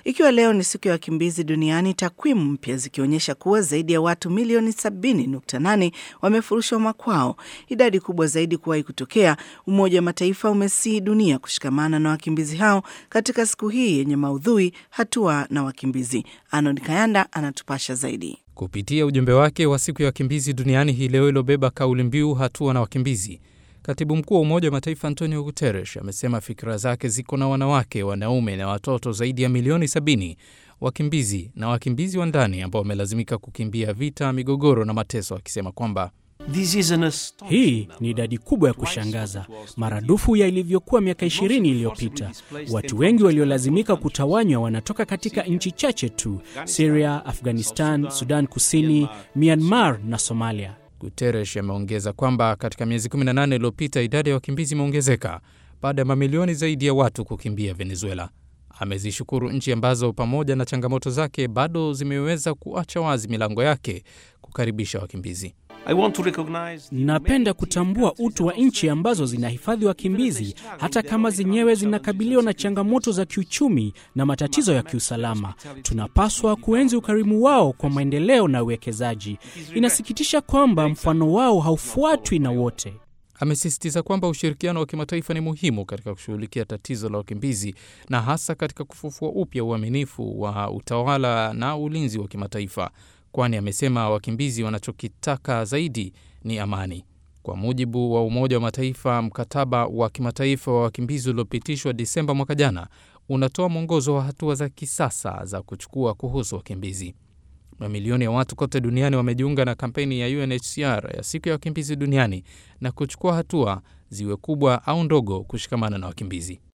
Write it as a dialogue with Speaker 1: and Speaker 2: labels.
Speaker 1: Ikiwa leo ni siku ya wakimbizi duniani, takwimu mpya zikionyesha kuwa zaidi ya watu milioni 70.8 wamefurushwa makwao, idadi kubwa zaidi kuwahi kutokea. Umoja wa Mataifa umesihi dunia kushikamana na wakimbizi hao katika siku hii yenye maudhui hatua na wakimbizi. Arnold Kayanda anatupasha zaidi.
Speaker 2: Kupitia ujumbe wake wa siku ya wakimbizi duniani hii leo iliyobeba kauli mbiu hatua na wakimbizi, katibu mkuu wa Umoja wa Mataifa Antonio Guterres amesema fikira zake ziko na wanawake, wanaume na watoto zaidi ya milioni 70 wakimbizi na wakimbizi wa ndani ambao wamelazimika kukimbia vita, migogoro na mateso, akisema kwamba
Speaker 3: hii ni idadi kubwa ya kushangaza, maradufu ya ilivyokuwa miaka 20 iliyopita. Watu wengi waliolazimika kutawanywa wanatoka katika nchi chache tu: Syria, Afghanistan, Sudan Kusini, Myanmar na Somalia.
Speaker 2: Guterres ameongeza kwamba katika miezi 18 iliyopita idadi ya wakimbizi imeongezeka baada ya mamilioni zaidi ya watu kukimbia Venezuela. Amezishukuru nchi ambazo pamoja na changamoto zake bado zimeweza kuacha wazi milango yake kukaribisha wakimbizi.
Speaker 3: Napenda kutambua utu wa nchi ambazo zinahifadhi wakimbizi hata kama zenyewe zinakabiliwa na changamoto za kiuchumi na matatizo ya kiusalama. Tunapaswa kuenzi ukarimu wao kwa maendeleo na uwekezaji. Inasikitisha kwamba mfano wao haufuatwi na wote.
Speaker 2: Amesisitiza kwamba ushirikiano wa kimataifa ni muhimu katika kushughulikia tatizo la wakimbizi na hasa katika kufufua upya uaminifu wa utawala na ulinzi wa kimataifa kwani amesema wakimbizi wanachokitaka zaidi ni amani. Kwa mujibu wa Umoja wa Mataifa, mkataba wa kimataifa wa wakimbizi uliopitishwa Disemba mwaka jana unatoa mwongozo wa hatua za kisasa za kuchukua kuhusu wakimbizi. Mamilioni ya watu kote duniani wamejiunga na kampeni ya UNHCR ya siku ya wakimbizi duniani na kuchukua hatua ziwe kubwa au ndogo kushikamana na wakimbizi.